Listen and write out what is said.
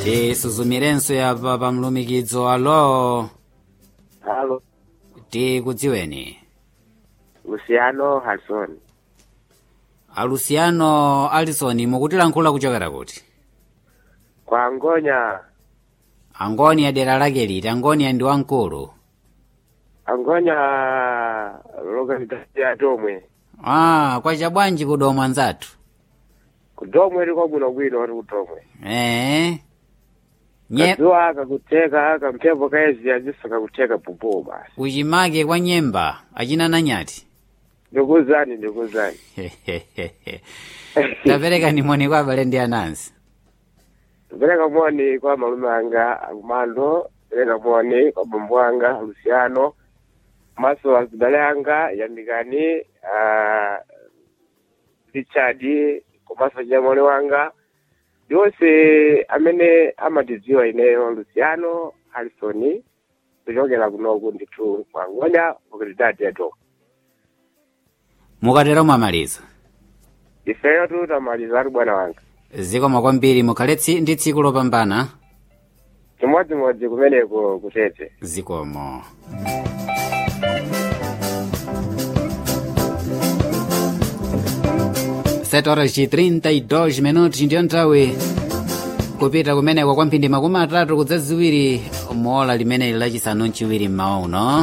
tisuzumirenso yapa pa mlumikizo alo Halo, tikudziweni Luciano Harrison. aluciano alison mukutilankhula kuchokera kuti Kwa Ngonya, angoni ya dera lake liti angoni ya ndi wamkulu Angonya localidade ya Domwe. ah kwacha bwanji kudomwe anzathu Kudomwe liko bwino bwino oti kudomwe. ee nye Kadziwa akakuteka kamphepo kaezi ajiso kakuteka pupo basi. kuchimake kwa nyemba achinana nyati Ndikuzani ndikuzani. tapereka nimoni kwa abale ndi anansi Pereka moni kwa malume anga Armando, pereka moni kwa bambo anga Luciano. Maso azibale anga yandikani uh, Richard komanso nyamwali wanga yonse amene amatidziwa ineyo Luciano Harrison kuchokera kunoku ndithu kwa Ngonya localidade ya Domwe. mukatero mwamaliza Ifeyo tu tamaliza ati bwana wanga. zikomo kwambiri mukhale tsi- ndi tsiku lopambana chimodzimodzi kumeneko kutete zikomo sete horas de 32 minutos ndiyo nthawi kupita kumeneko kwa mphindi makumi atatu kudza ziwiri mola limene lachisanu mchiwiri mmawa uno